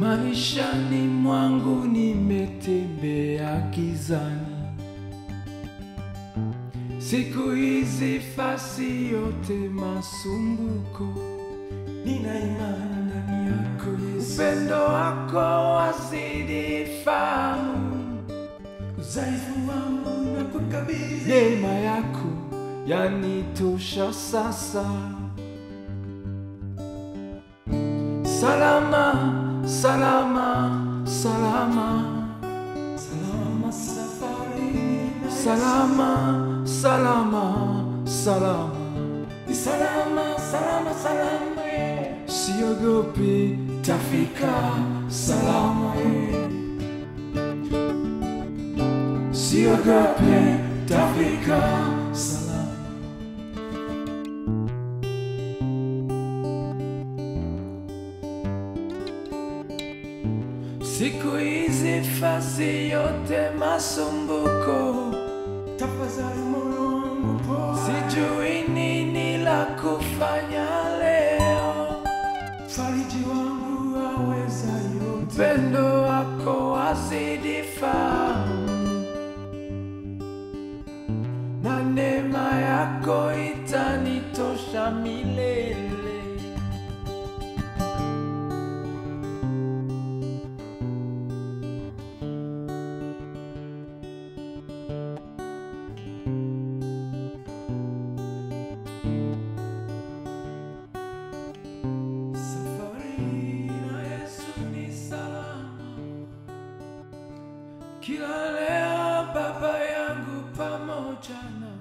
Maishani mwangu nimetembea gizani, siku hizi fasi yote masumbuko. Nina imani ndani yako Yesu, Upendo wako wazidi fahamu, udhaifu wangu na kukabidhi. neema yako yanitosha sasa. Salama, salama, salama, Salama safarini na Yesu. salama, salama, salama. Ni salama, salama, salama eh. Siogopi, tafika salama. Siogopi, tafika salama. Siku hizi fasi yote masumbuko, Tafadhali moyo wangu poa, sijui nini la kufanya leo. fariji wangu aweza yote. Upendo wako wazidi fahamu, na neema yako itanitosha milele. Safari na Yesu ni salama, kila leo Baba yangu pamoja na